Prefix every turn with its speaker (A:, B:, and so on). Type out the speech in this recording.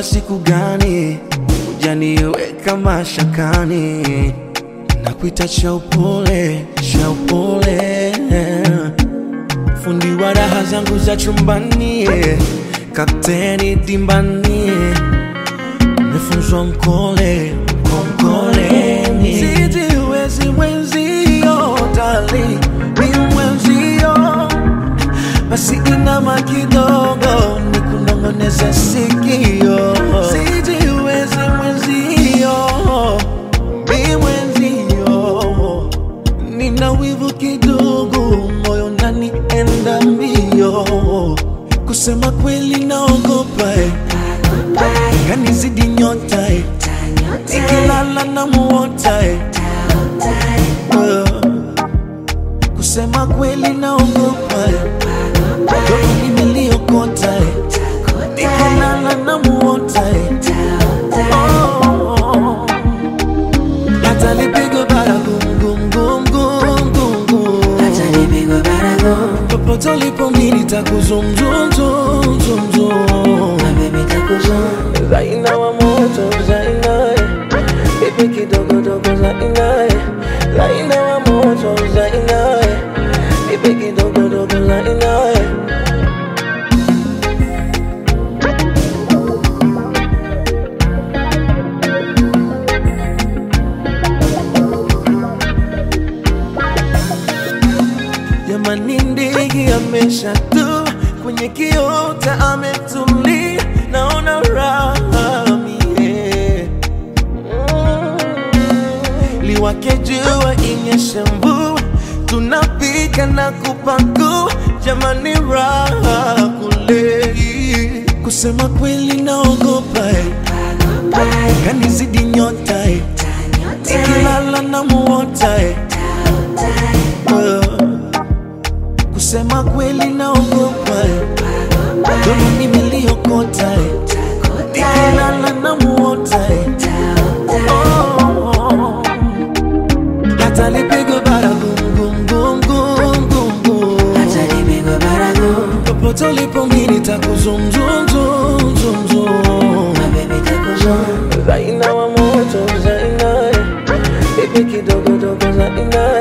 A: siku gani ujaniweka mashakani nakuita cha upole cha upole fundi wa raha zangu za chumbani kapteni dimbani umefunzwa mkole mkoleni sijiwezi mwenzio dali ni mwenzio basi inama kidogo ni kunongoneza sikio sijiwezi mwenzio mi mwenzio nina wivu kidogo moyo nani enda mbio kusema kweli naogopa eh. kanizidi nyota eh. nikilala na muota eh. Uh, kusema kweli naogopa eh. Dogo nimeliokota eh. nikilala na muota eh. Oh, hata lipigwe bara gum gum gum gum gum gum
B: Acha nipigwe baragumu
A: popote ulipo mimi nitakuzum zum zum zum zum
B: Na baby takuzum
A: Zaina wa moto Zaina eh. Baby kidogo dogo Zaina eh. Zaina wa moto Zaina eh. Baby kidogo dogo Zaina eh. Jamani, ndege ameshatua kwenye kiota, ametulia, naona raha mie. Mm. Liwake jua, inyeshe mvua, tunapika na kupakua, jamani, raha kule. Kusema kweli naogopa eh. kanizidi nyota eh. nikilala na muota eh. Uh, kusema kweli naogopa eh. domo nimeliokota eh. nikilala na muota eh. Oh, hata lipigwe bara gum gum gum gum gum gum
B: Acha nipigwe baragumu
A: popote ulipo mimi nitakuzum zum zum zum zum
B: Na baby takuzum
A: Zaina wa moto Zaina eh. Baby kidogo dogo Zaina